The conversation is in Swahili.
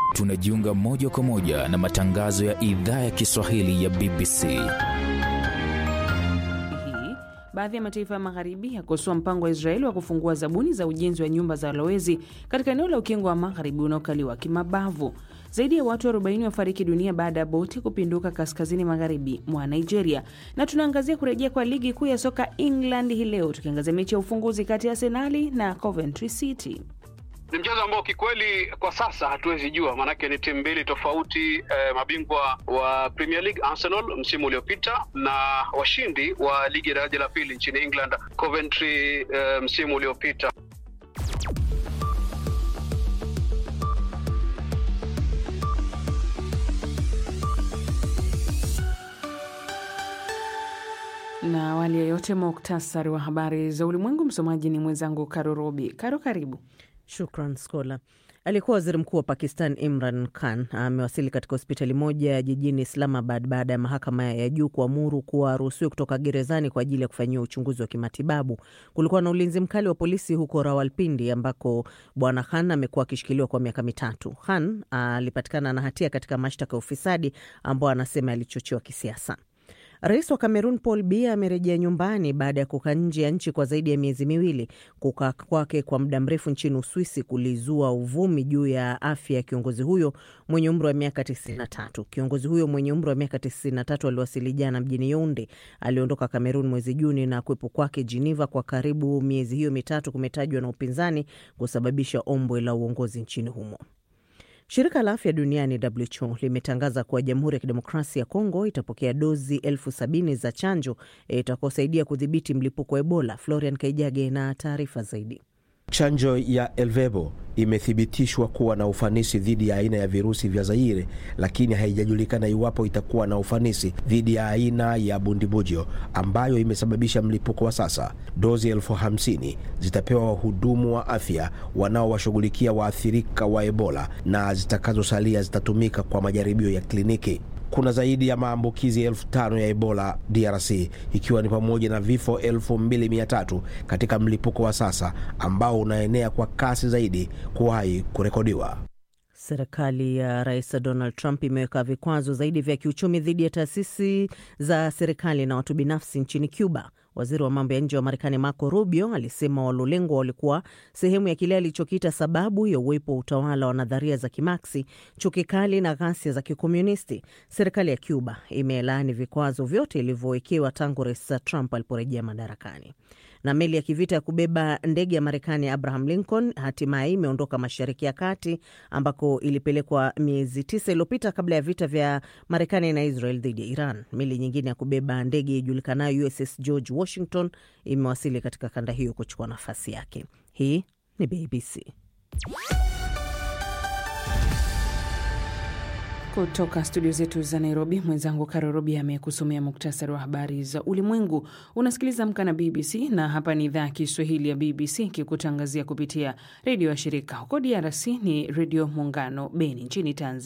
tunajiunga moja kwa moja na matangazo ya idhaa ya Kiswahili ya BBC. Hii baadhi ya mataifa ya magharibi yakosoa mpango wa Israeli wa kufungua zabuni za ujenzi wa nyumba za walowezi katika eneo la ukingo wa magharibi unaokaliwa kimabavu. Zaidi ya watu 40 wafariki dunia baada ya boti kupinduka kaskazini magharibi mwa Nigeria. Na tunaangazia kurejea kwa ligi kuu ya soka England hii leo, tukiangazia mechi ya ufunguzi kati ya Arsenali na Coventry City. Ni mchezo ambao kikweli kwa sasa hatuwezi jua, maanake ni timu mbili tofauti eh, mabingwa wa Premier League Arsenal msimu uliopita na washindi wa ligi ya daraja la pili nchini England Coventry eh, msimu uliopita. Na awali ya yote, muktasari wa habari za ulimwengu. Msomaji ni mwenzangu Karo Robi. Karo, karibu. Shukran Skola. Aliyekuwa waziri mkuu wa Pakistan Imran Khan amewasili katika hospitali moja jijini Islamabad baada ya mahakama ya juu kuamuru kuwa aruhusiwe kutoka gerezani kwa ajili ya kufanyiwa uchunguzi wa kimatibabu. Kulikuwa na ulinzi mkali wa polisi huko Rawalpindi ambako bwana Khan amekuwa akishikiliwa kwa miaka mitatu. Khan alipatikana na hatia katika mashtaka ya ufisadi ambao anasema yalichochewa kisiasa. Rais wa Kamerun Paul Biya amerejea nyumbani baada ya kukaa nje ya nchi kwa zaidi ya miezi miwili. Kukaa kwake kwa muda mrefu nchini Uswisi kulizua uvumi juu ya afya ya kiongozi huyo mwenye umri wa miaka 93. Kiongozi huyo mwenye umri wa miaka 93 aliwasili jana mjini Yaounde. Aliondoka Kamerun mwezi Juni na kuwepo kwake Geneva kwa karibu miezi hiyo mitatu kumetajwa na upinzani kusababisha ombwe la uongozi nchini humo. Shirika la afya duniani WHO limetangaza kuwa Jamhuri ya Kidemokrasia ya Kongo itapokea dozi elfu sabini za chanjo itakaosaidia kudhibiti mlipuko wa Ebola. Florian Kaijage na taarifa zaidi. Chanjo ya Elvebo imethibitishwa kuwa na ufanisi dhidi ya aina ya virusi vya Zaire, lakini haijajulikana iwapo itakuwa na ufanisi dhidi ya aina ya bundibujo ambayo imesababisha mlipuko wa sasa. Dozi elfu hamsini zitapewa wahudumu wa afya wanaowashughulikia waathirika wa Ebola na zitakazosalia zitatumika kwa majaribio ya kliniki. Kuna zaidi ya maambukizi elfu tano ya Ebola DRC ikiwa ni pamoja na vifo elfu mbili mia tatu katika mlipuko wa sasa ambao unaenea kwa kasi zaidi kuwahi kurekodiwa. Serikali ya Rais Donald Trump imeweka vikwazo zaidi vya kiuchumi dhidi ya taasisi za serikali na watu binafsi nchini Cuba. Waziri wa mambo ya nje wa Marekani Marco Rubio alisema walolengwa walikuwa sehemu ya kile alichokiita sababu ya uwepo wa utawala wa nadharia za kimaksi, chuki kali na ghasia za kikomunisti. Serikali ya Cuba imelaani vikwazo vyote ilivyowekewa tangu Rais Trump aliporejea madarakani. Na meli ya kivita ya kubeba ndege ya Marekani ya Abraham Lincoln hatimaye imeondoka Mashariki ya Kati ambako ilipelekwa miezi tisa iliyopita kabla ya vita vya Marekani na Israel dhidi ya Iran. Meli nyingine ya kubeba ndege ijulikanayo USS George Washington imewasili katika kanda hiyo kuchukua nafasi yake. Hii ni BBC. Kutoka studio zetu za Nairobi, mwenzangu Karo Robi amekusomea muktasari wa habari za ulimwengu. Unasikiliza Amka na BBC na hapa ni idhaa ya Kiswahili ya BBC ikikutangazia kupitia redio ya shirika. Huko DRC ni Redio Muungano Beni nchini Tanzania.